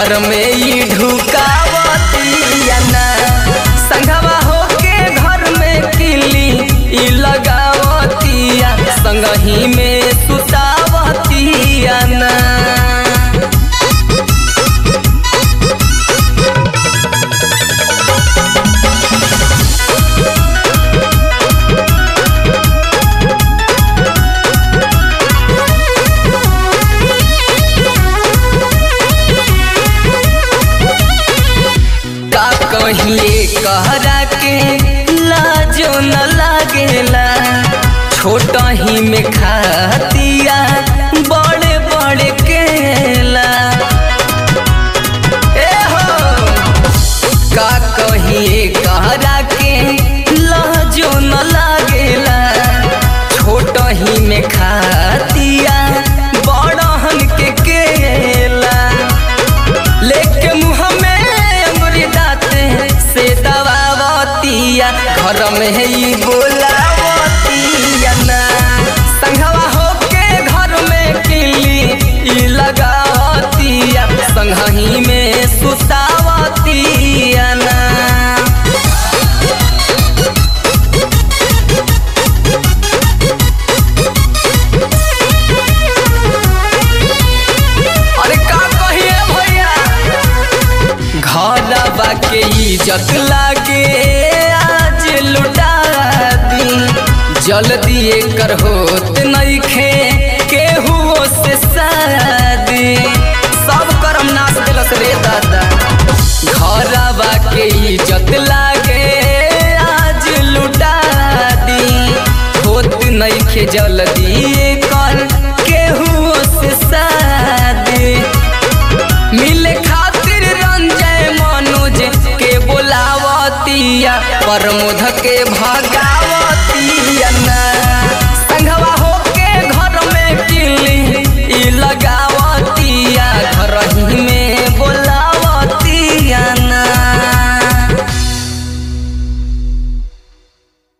घर में ई ढुकावतिया ना संगवा होके घर में किली ई लगावतिया संगही में सुतावतिया ना का कहिए कहरा के लाजो न लागेला छोट ही में खातिया बड़े बड़े केला ए हो का कहिए कहरा के लाजो न लागेला छोट ही में खातिया बड़हन के केला लेके मुँह में अंगुरी दाते से दबावतिया घर में ही बोलावतिया ना संघवा होके घर में किली ई लगावतिया संघही में सुतावतिया ना अरे का कहिए भैया घरवा के इज्जत लागे आज लुटा दी जल्दी एकर होत नइखे केहू से शादी सब करम नाश दिलस रे दादा घरवा के इज्जत लागे आज लुटा दी होत नइखे जल्दी एकर केहू से शादी मिले खातिर रंजय मनोज के बोलावतिया प्रमोद के भगावतिया